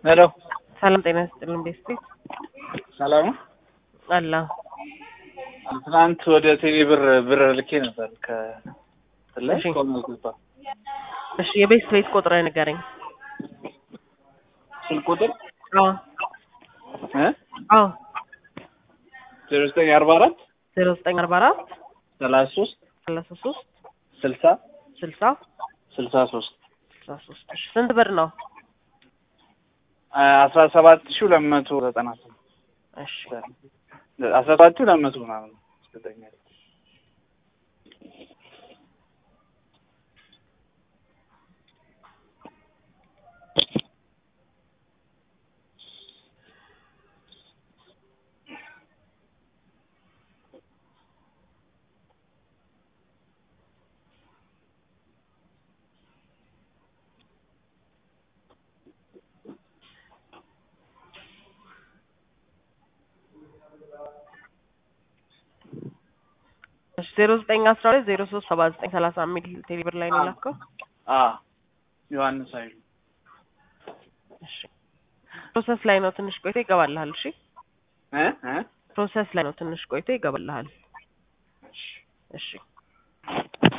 ሄሎ ሰላም ጤና ይስጥልን ቤስቲ ሰላም ነው። አላ ትናንት ወደ ቴሌ ብር ብር ልኬ ነበር ከትላይ እሺ። ኮመልኩባ እሺ የቤስት ቤት ቁጥር ንገረኝ ስልክ ቁጥር አዎ እ አዎ ዜሮ ዘጠኝ አርባ አራት ዜሮ ዘጠኝ አርባ አራት ሰላሳ ሶስት ሰላሳ ሶስት ስልሳ ስልሳ ስልሳ ሶስት ስልሳ ሶስት እሺ ስንት ብር ነው አስራ ሰባት ሺህ ሁለት መቶ ዘጠና ስምንት እሺ አስራ ሰባት ሺህ ሁለት መቶ ምናምን ነው። እርግጠኛ ነኝ። እሺ ዜሮ ዘጠኝ አስራ ሁለት ዜሮ ሶስት ሰባ ዘጠኝ ሰላሳ የሚል ቴሌ ብር ላይ ነው የላከው አ ዮሐንስ ኃይሉ እሺ ፕሮሰስ ላይ ነው ትንሽ ቆይቶ ይገባልሃል እሺ እ እ ፕሮሰስ ላይ ነው ትንሽ ቆይቶ ይገባልሃል እሺ